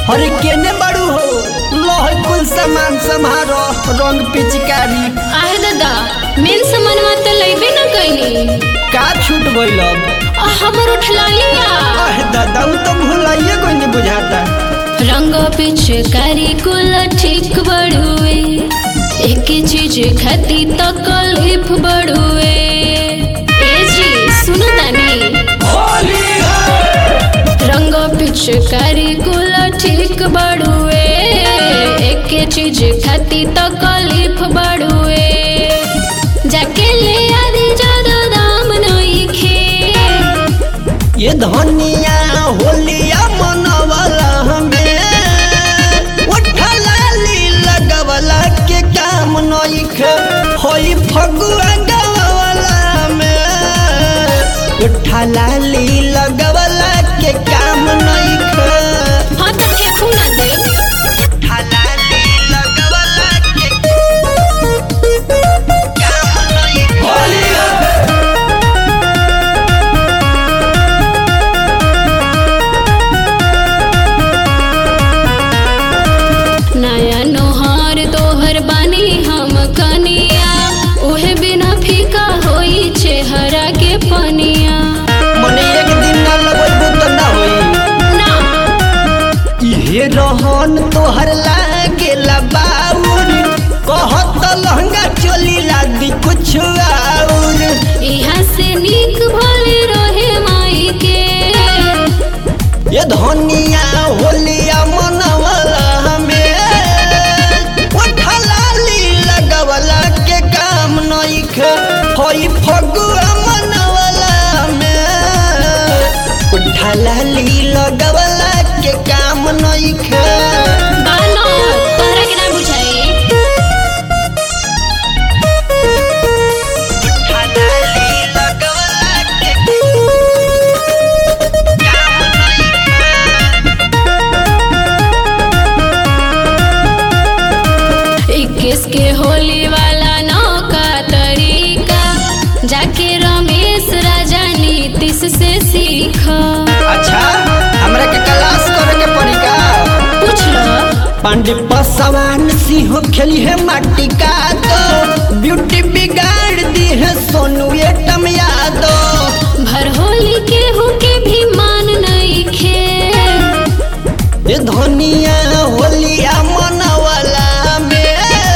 अरे केने बड़ू हो लोह कुल सामान संभारो रंग पिचकारी आहे दादा मेन सामानवा तो लैबे न कैली का छूट गइल अब आ हमर उठला लिया अहे दादा उ तो भुलाइए कोई नहीं बुझाता रंग पिचकारी कुल ठीक बड़ुए एक चीज खाती तो कलिफ बड़ुए ए जी सुनो तानी रंग पिचकारी कुल ठीक बड़ुए एक चीज खाती तो कलिफ बड़ुए जाके ले आदि ज्यादा दाम नहीं खे ये धनिया होलिया मनवला हमें उठलाली लगवला के काम नइख होई फगुआ गवला में उठलाली लगवला के काम नइख हाँ तो फेंकू ना दे उठलाली लगवला के काम नइख नया नोहार तोहर बानी हम कनिया उहे बिना फीका होई चेहरा के पनिया मने एक दिन ना लगबू तो ना होई ना इहे रहन तोहर लागेला बाउर कहत लहंगा चोली लादी कुछ आउर यहाँ से नीक भले रहे माई के ये धनिया होलिया मनवला हमें उठलाली लगवला के काम नइख होई फगुआ मनवला में उठलाली लगवला के काम नइख बानो तोहरा के ना बुझाई उठलाली लगवला के काम इक्कीस के होली वाला नौका तरीका जाके रमेश राजा नीतीश से सीखा अच्छा हमरा के क्लास करे के पड़ी का पूछ लो पांडे पसवान सिंह खेली है माटी का दो ब्यूटी बिगाड़ दी है सोनू एटम यादव भर होली के होके भी मान नहीं खे ये धनिया होलिया मनवला में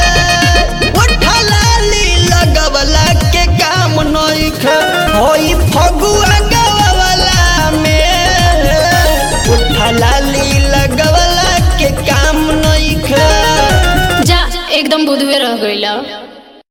उठलाली लगवला के काम नइख होई फगुआ गवला में उठलाली लगवला के काम नइख जा एकदम बुधवे रह गईला